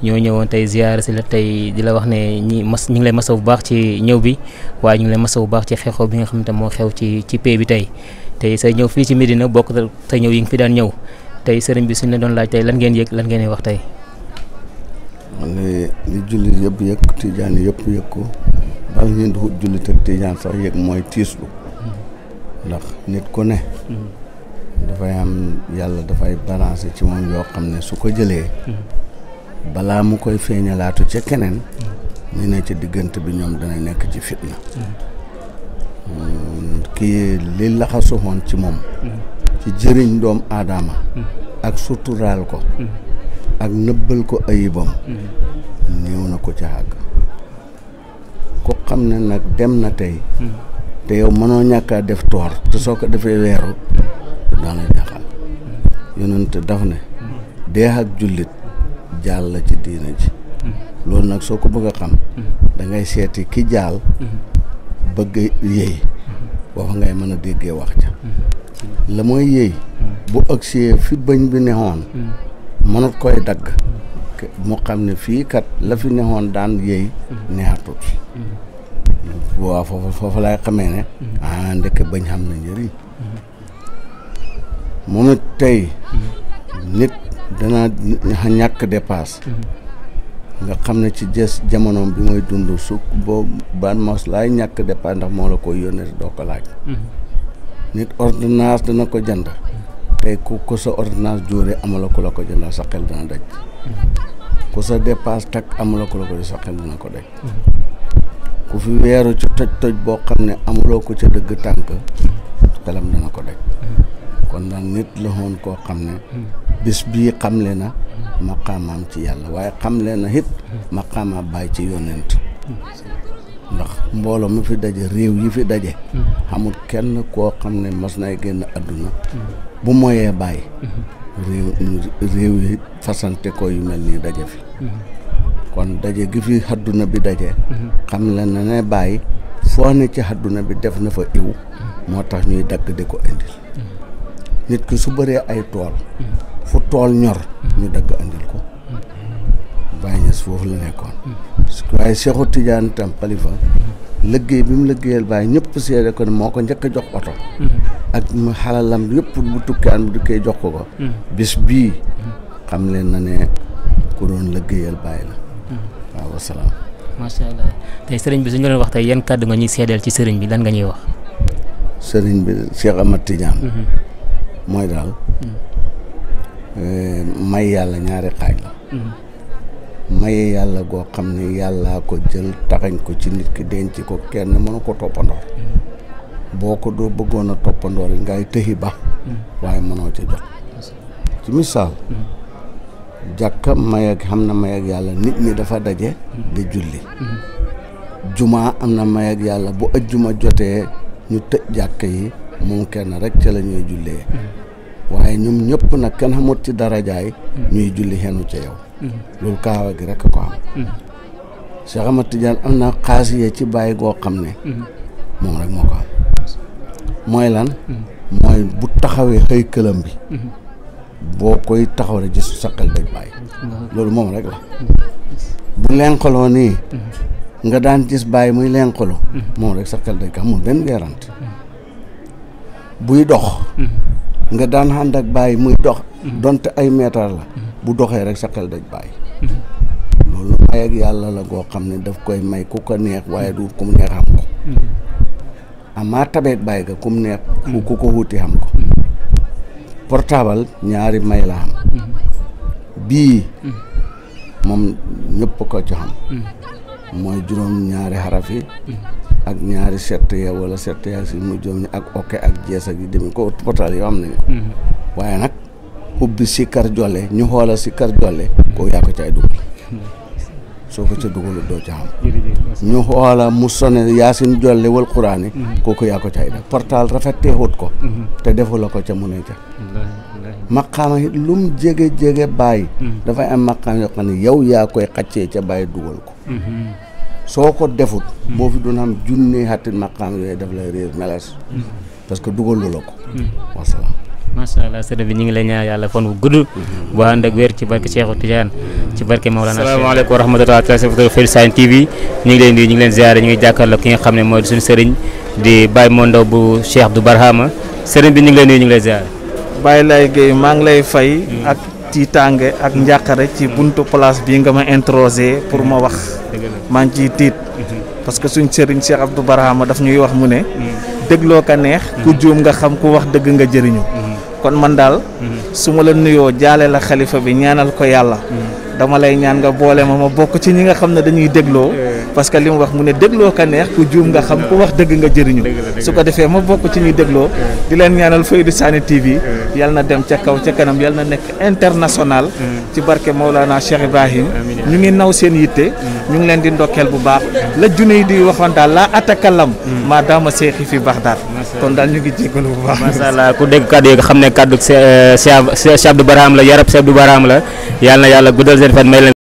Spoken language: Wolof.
ñoo ñëwoon tey ziyaare si la tey di la wax ne ñi mas ñu ngi lay masaw bu baax ci ñëw bi waaye ñu ngi lay masaw bu baax ci xew-xew bi nga xam ne moo xew ci ci pay bi tey tey say ñëw fii ci Medina bokk sa ñëw yi nga fi daan ñëw tey sëriñ bi suñ la doon laaj tey lan ngeen yëg lan ngeen wax tey. li li jullit yëpp yëg tijaan yëpp yëg ko bal ñu di jullit ak tijaan sax yëg mooy tiislu ndax nit ku ne dafay am yàlla dafay balancé ci moom yoo xam ne su ko jëlee balaa mu koy feeñalaatu ca keneen ñu ne ci diggante bi ñoom dana nekk ci fitna kii li laxasu woon ci moom ci jëriñ doom aadama ak suturaal ko ak nëbbal ko ayibam néew na ko ca àgg ku xam ne nag dem na tey te yow mënoo ñàkkaa def toor te soo ko defee weeru daana jaxal yonent daf ne dee ak jullit jaal la ci diina ji loolu nag soo ko bëgg a xam da ngay seeti ki jaal bëgg yéey boofa ngay mën a déggee wax ja la mooy yéey bu agsee fi bëñ bi nexoon mënut koy dagg mu xam ne fii kat la fi nexoon daan yéey neexatut fi waaw foofu foofu laay xamee ne ah ndekk bañ xam na njëriñ moom it tey nit dana ñàkk dépasse nga xam ne ci jës jamonoom bi mooy dund su boo ban mos laay ñàkk dépasse ndax moo la koy yónnee doo ko laaj nit ordonnance dana ko jënd tey ku ko sa ordonnance jóore amula ko la ko jëndal sa xel dana daj ku sa dépasse takk amula ko la ko sa xel dana ko daj ku fi weeru ci toj toj boo xam ne amuloo ko ca dëgg tànk xelam dana ko daj kon nag nit la woon koo xam ne bis bii xamle na maqaamaam ci yàlla waaye xamle na it maqaamaam bàyyi ci yonent ndax mbooloo mi fi daje réew yi fi daje xamul kenn koo xam ne mas nay génn àdduna bu moyee bàyyi réew réew yi fasante ko yu mel nii daje fi kon daje gi fi àdduna bi daje xam le na ne bàyyi foo ne ci àdduna bi def na fa iw moo tax ñuy dagg di ko indil nit ki su bëree ay tool fu tool ñor ñu dagg andil ko Baye Niass foofu la nekkoon waaye Seexu Tijaan tam xalifa liggéey bi mu liggéeyal Baye ñëpp seede ko ne moo ko njëkk a jox oto ak mu xalalam yëpp bu tukki an bu dikkee jox ko ko bis bii xam leen na ne ku doon liggéeyal Baye la waaw wasalaam macha allah tey sëriñ bi suñu doon wax tey yan kàddu nga ñuy seedeel ci sëriñ bi lan nga ñuy wax sëriñ bi Cheikh Ahmad Tidiane mooy daal may yàlla ñaari xaaj la maye yàlla goo xam ne yàllaa ko jël taxañ ko ci nit ki denc ko kenn mënu ko toppandoor boo ko doo bëggoon a toppandoor yi ngay tëxi ba waaye mënoo ca jot ci misaal jàkka may ak xam na may ak yàlla nit ñi dafa daje di julli jumaa am na may ak yàlla bu ajjuma jotee ñu tëj jàkka yi moom kenn rek ca la ñuy jullee waaye ñoom ñëpp nag kenn xamut ci darajaay ñuy julli xenu ca yow loolu kaawa gi rek ko am Cheikh Ahmad Tidiane am na xaasiye ci bàyyi goo xam ne moom rek moo ko am mooy lan mooy bu taxawee xëy këlam bi boo koy taxaw rek gis sa xel daj bàyyi loolu moom rek la bu lenqaloo nii nga daan gis bàyyi muy lenqalu moom rek sa xel daj ko amul benn weerante buy dox nga daan ànd ak bàyyi muy dox donte ay meetar la bu doxee rek sa xel daj bàyyi loolu may ak yàlla la goo xam ne daf koy may ku ko neex waaye du ku mu neex xam ko amaa tabeek bàyyi ga ku mu neex ku ko wuti xam ko portable ñaari may la xam bii moom ñëpp ko ci xam mooy juróom ñaari xaraf yi ak ñaari sett ya wala sett ya si mu joom ñi ak oke ak jees ak yi demee ko portable yoo xam nañ ko waaye nag ubbi si kar jolle ñu xoola si kar jolle koo yaa ko caay dugal soo ko ca dugalu doo ca xam ñu xoola mu sone yaasin jolle wal quraani kooku yaa ko caay def portable rafetee xut ko te defu la ko ca mu ne ca maqaama it lu mu jege jege bàyyi dafay am maqaam yoo xam ne yow yaa koy xaccee ca bàyyi dugal ko soo ko defut boo fi doon am junne xattit maqaam yooyu daf lay réer meles parce que dugalu la ko wasalaam macha allah sëriñ bi ñu ngi lay ñaan yàlla fan wu gudd bu ànd ak wér ci barke Cheikhou Tidiane ci barke Maolana asalaamaaleykum wa rahmatulah téléspectateur Fayda TV ñu ngi leen di ñu ngi leen ziare ñu ngi jàkkaarloo ki nga xam ne mooy suñu sëriñ di Baye Mondaw bu Cheikh Abdou Barhama sëriñ bi ñu ngi leen di ñu ngi lay ziare. Baye Lay Gueye maa ngi lay fay ak tiitaange ak njàqare ci buntu place bii nga ma introsé pour ma wax maa ngi ciy tiit parce que suñ sëriñ Cheikh Abdou Barhama daf ñuy wax mu ne dégloo ka neex ku juum nga xam ku wax dëgg nga jëriñu kon man daal su ma la nuyoo jaale la xalifa bi ñaanal ko yàlla dama lay ñaan nga boole ma ma bokk ci ñi nga xam ne dañuy dégloo parce que li mu wax mu ne dégloo ka neex ku juum nga xam ku wax dëgg nga jëriñu su ko defee ma bokk ci ñuy dégloo di leen ñaanal Fayda Sani TV yal na dem ca kaw ca kanam yal na nekk international ci barke Maulana Cheikh Ibrahim ñu ngi naw seen yitte ñu ngi leen di ndokkeel bu baax la junne yi di waxoon daal laa atakalam maa daama seexi fi baax daal kon daal ñu ngi jégalu bu baax macha allah ku dégg kàddu yi nga xam ne kàddu Cheikh Abdou Barhama la yarab Cheikh Abdou Barhama la yàlla na yàlla guddal seen fan may leen